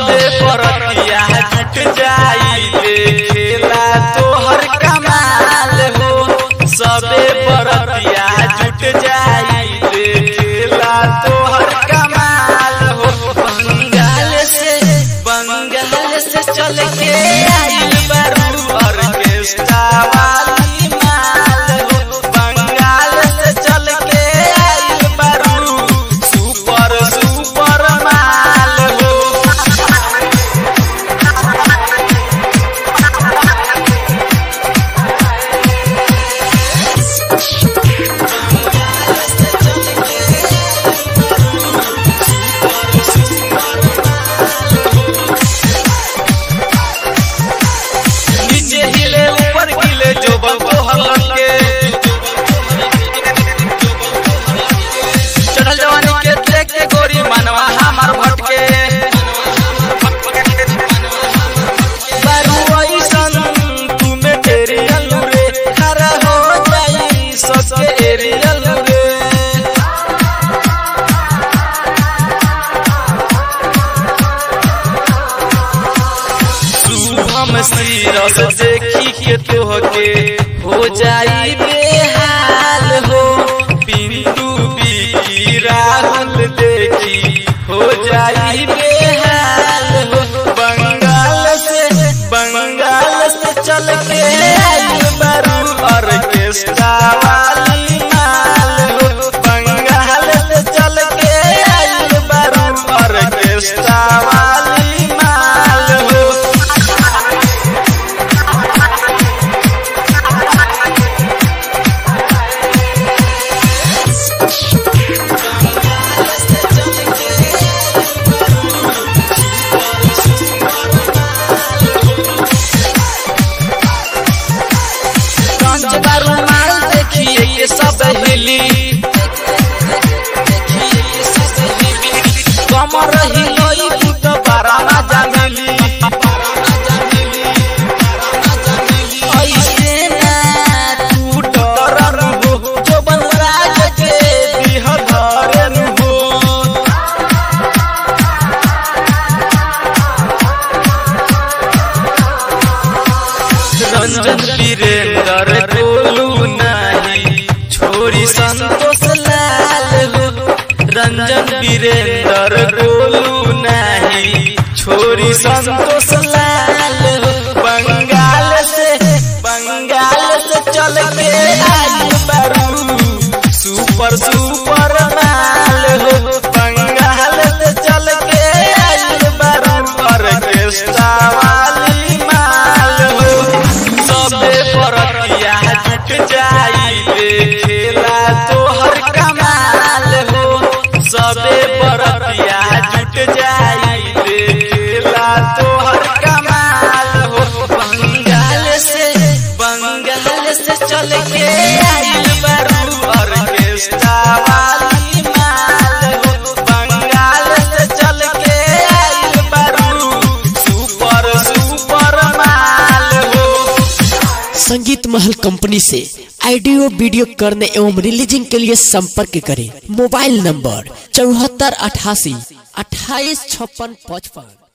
सबे बरतिया जुट जाई देखेला तोहर कमाल हो सबे बरतिया जुट जाई देखेला तोहर कमाल हो बंगाल से बंगाल से चल के आइल बारू ऑर्केस्ट्रा वाली माल हो बंगाल से चल के आइल बारू सुपर सुपर माल हो नीचे हिले ऊपर हिले जो बंको हलके चढ़ल जवानी के देख के गोरी मनवा हमार भटके बारू ऐसन तू में तेरी अलू रे खरा हो जाई सबके एरियल रे शुभम सीरस देखी के तोहके हो जाई बेहाल हो पिंटू बिकी राहुल देखी हो जाई बेहाल हो बंगाल से बंगाल से चल के आइल बारू ऑर्केस्ट्रा वाली माल हो बंगाल से चल के आइल बारू ऑर्केस्ट्रा वाली माल हो कांच बारू माल देखिए ये सब हिली कमर हिलोई तू तो बारा मजा मिली ऐसे ना तू डरन हो जो बनराज के दिह धरन हो रंजन वीरेंद्र गोलू नाही छोरी संतोष लाल हो रंजन वीरेंद्र गोलू नाही छोरी संतोष लाल हो बंगाल से बंगाल से चल के आई बारू सुपर सुपर माल हो बंगाल से चल के आई बारू ऑर्केस्ट्रा वाली माल हो सबे बरतिया जुट जाई देखेला तोहर कमाल हो सबे बरतिया जुट जाई देखेला तोहर कमाल हो बंगाल से बंगाल से चल के आइल बारू ऑर्केस्ट्रा वाली माल हो बंगाल से चल के आइल बारू सुपर सुपर माल हो संगीत महल कंपनी से ऑडियो वीडियो करने एवं रिलीजिंग के लिए संपर्क करें मोबाइल नंबर चौहत्तर अठासी अट्ठाईस छप्पन पचपन